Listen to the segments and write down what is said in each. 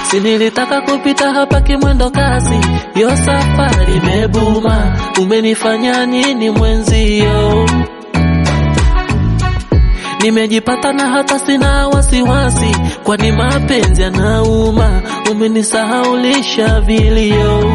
si nilitaka kupita hapa kimwendo kasi, yo safari imebuma, umenifanya nini mwenzio? Nimejipata na hata sina wasiwasi, kwani mapenzi yanauma, umenisahaulisha vilio.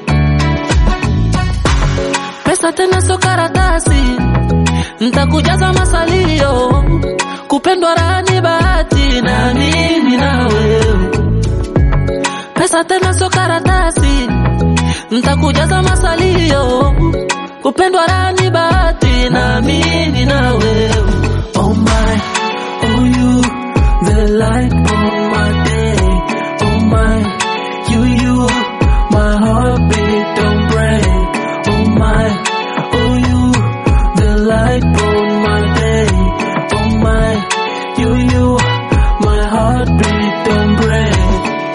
Pesa tena sio karatasi, ntakujaza masalio, kupendwa raha ni bahati, na mimi na wewe. Pesa tena sio karatasi, ntakujaza masalio, kupendwa raha ni bahati, na mimi na wewe. Oh my, oh you, the light of my day. Oh my, you, you, my heartbeat don't break. Oh my, oh you, the light of my day. Oh my, you, you, my heartbeat don't break.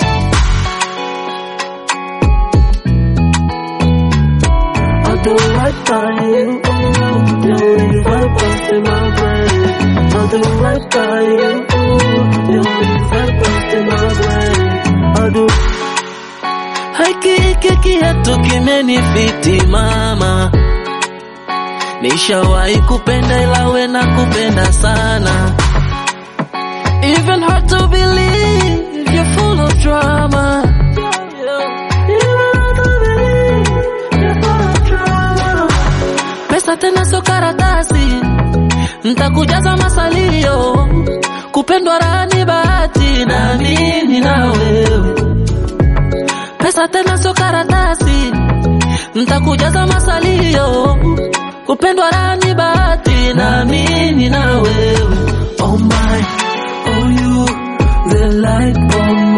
I'll do right by you. Ooh, you leave right bust in my brain. I'll do right by you. Ooh, you leave right bust in my brain. I'll do haki hiki kiatu kimenifiti mama, nishawahi kupenda ila we na kupenda sana. Even hard to believe you're full of drama. Even hard to believe you're full of drama. Pesa tena sio karatasi, ntakujaza masalio, kupendwa raha ni bahati, na mimi na wewe. Pesa tena sio karatasi, ntakujaza masalio, kupendwa raha ni bahati, na mimi na wewe. Oh my, oh you, the light on